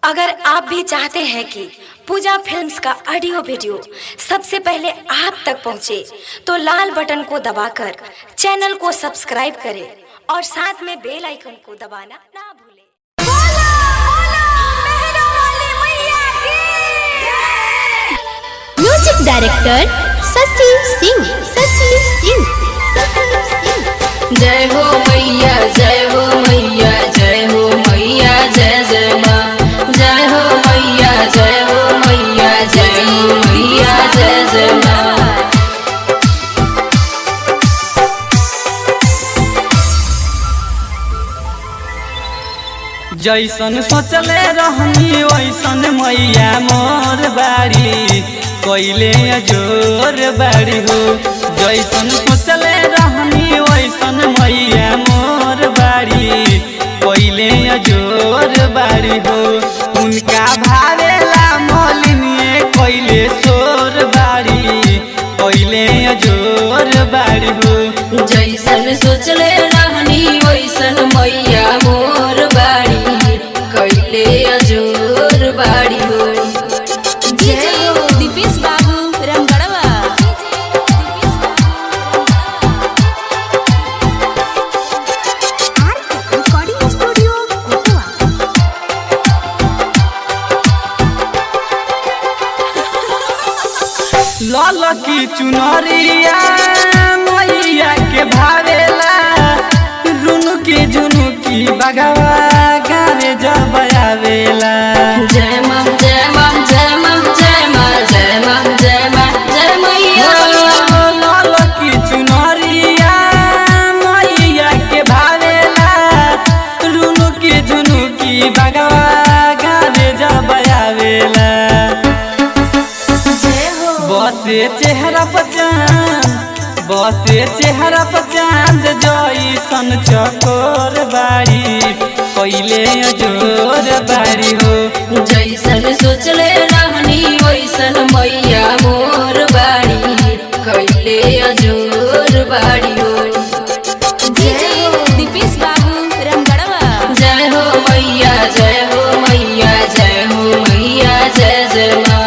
अगर आप भी चाहते हैं कि पूजा फिल्म्स का ऑडियो वीडियो सबसे पहले आप तक पहुंचे, तो लाल बटन को दबाकर चैनल को सब्सक्राइब करें और साथ में बेल आइकन को दबाना ना भूलें म्यूजिक डायरेक्टर शशि सिंह शशि सिंह शशि सिंह जय हो मैया जय हो मैया जय हो मैया जय जय माँ जय हो मैया जय हो मैया जय हो मैया जय जय माँ जैसन सोचले रहनी वैसन मैया मोर बाड़ी कैले जोर बाड़ी हो जैसन सोचले रहनी वैसन मैया मोर बाड़ी कैले जोर बाड़ी हो उनका भावेला मोलिनिए कैले सोर बाड़ी कैले जोर बाड़ी हो जैसन सोचले रहनी वैसन मैया मोर बाड़ी कैले अजोर बाड़ी हो डीजे दीपेश बाबू रामगढ़वा रिकॉर्डिंग स्टूडियो कोटवा लाल की चुनरिया मैया के भावेला रुनु की झुनु की बगवा गावे जब आवेला जय माँ जय माँ जय माँ जय माँ जय माँ जय माँ जय मैया लाल की चुनरिया मैया के भावेला रुनु की झुनु की बगवा गावे जब आवेला जय हो बसे चेहरा पर चांद बसे चेहरा पर चांद जैसन चकोर बाड़ी कैले जोर बाड़ी हो जैसन सोचले रहनी वैसन मैया मोर बाड़ी कैले अजोर बाड़ी हो डीजे दीपेश बाबू रामगढ़वा जय हो मैया जय हो मैया जय हो मैया जय जय माँ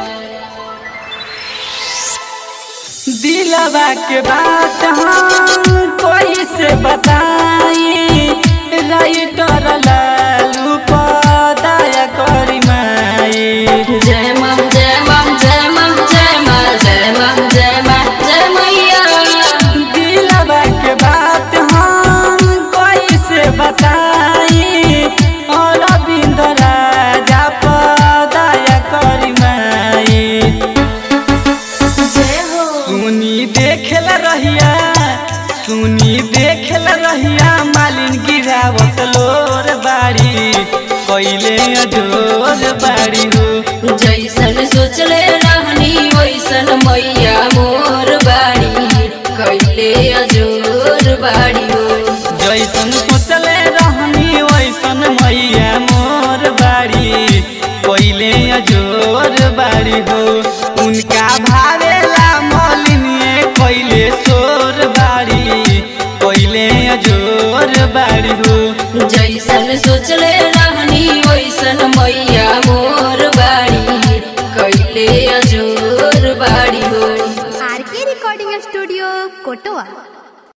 दिलवा के बात हम कोई से बताई राइटर लालू पदाया करी माई जय माँ जय माँ जय माँ जय माँ जय माँ जय माँ जय मैया दिलवा के बात हम कैसे बताई और अरविंद राजा पदाया करी माई जय हो सुनी देखेला रहिया सुनी देखेला रहिया मालिन गिरावत लोर बाड़ी कैले अजोर बाड़ी हो जैसन सोचले रहनी वैसन मैया मोर बाड़ी कैले अजोर बाड़ी हो जैसन सोचले रहनी वैसन मैया मोर बाड़ी कैले अजोर बाड़ी हो उनका भावेला मलिनिए कैले सोर बाड़ी कैले अजोर बाड़ी हो जैसन सोचले रहनी वैसन मैया मोर बाड़ी कैले अजोर बाड़ी हो आर के रिकॉर्डिंग स्टूडियो कोटवा